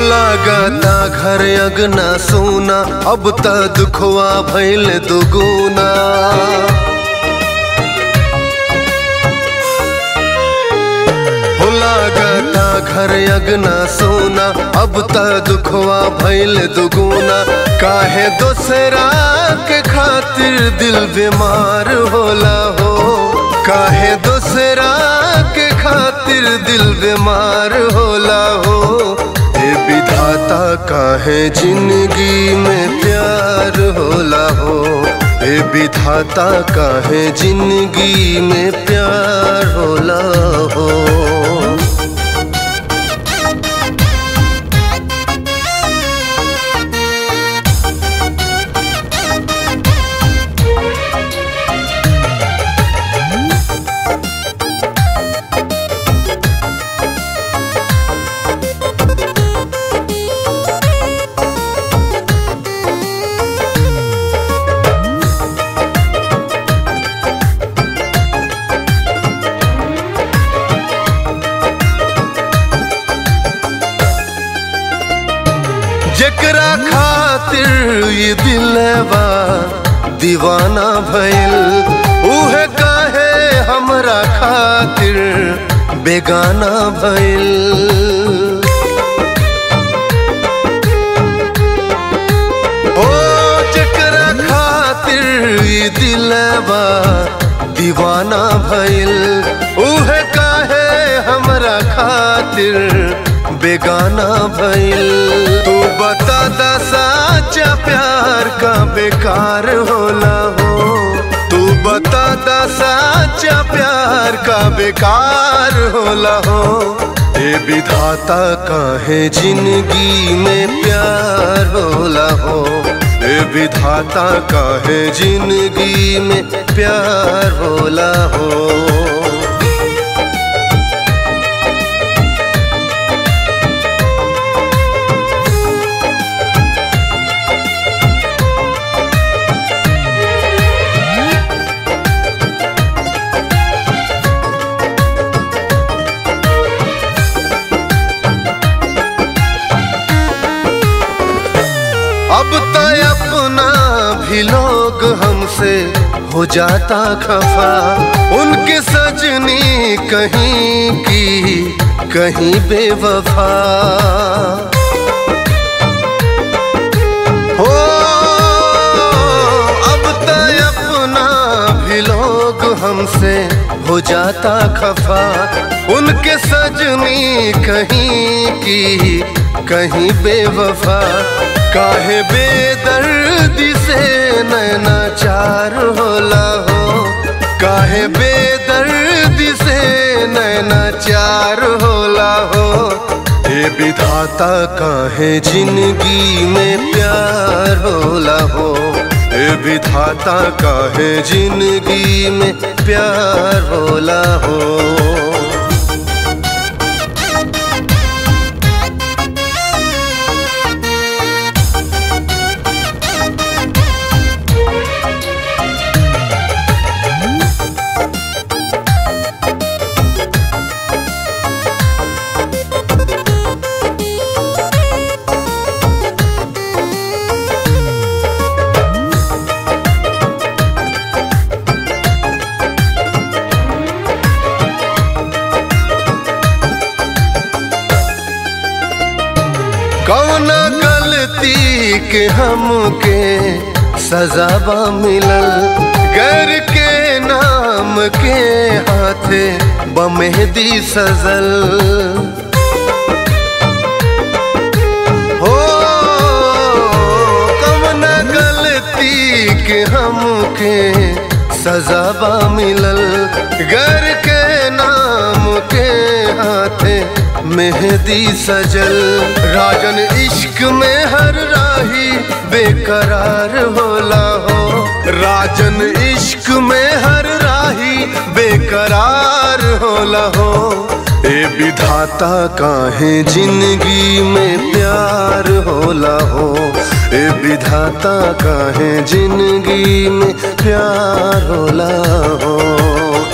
लागता घर अगना सोना अब त दुखवा भइल दुगुना हो लागता घर अगना सोना अब त दुखवा भइल दुगुना काहे दोसरा के खातिर दिल बीमार होला हो काहे दोसरा के खातिर दिल बीमार होला हो ए विधाता काहे जिंदगी में प्यार होला हो ए विधाता काहे जिंदगी में प्यार होला हो जेकरा खातिर ये दिलवा दीवाना भइल उहे काहे हमरा खातिर बेगाना भइल ओ जेकरा खातिर ये दिलवा दीवाना भइल उहे काहे हमरा खातिर बेगाना भइल तू बता दा साचा प्यार का बेकार होला हो तू बता दा साचा प्यार का बेकार होला हो ए विधाता काहे जिंदगी में प्यार होला हो ए विधाता काहे जिंदगी में प्यार होला हो अब तो अपना भी लोग हमसे हो जाता खफा उनके सजनी कहीं की कहीं बेवफा हो अब तो अपना भी लोग हमसे हो जाता खफा उनके सजनी कहीं की कहीं बेवफा काहे बेदर्दी से नैना चार होला हो काहे बेदर्दी से नैना चार होला हो हे विधाता काहे जिंदगी में प्यार होला हो हे विधाता काहे जिंदगी में प्यार होला हो कौन गलती के हमके सजावा मिलल घर के नाम के हाथे बमेहदी सजल हो कौन गलती के हमके सजावा मिलल घर के नाम के हाथे मेहदी सजल राजन इश्क में हर राही बेकरार होला हो राजन इश्क में हर राही बेकरार होला हो ए विधाता काहे जिंदगी में प्यार होला हो ए विधाता काहे जिंदगी में प्यार होला हो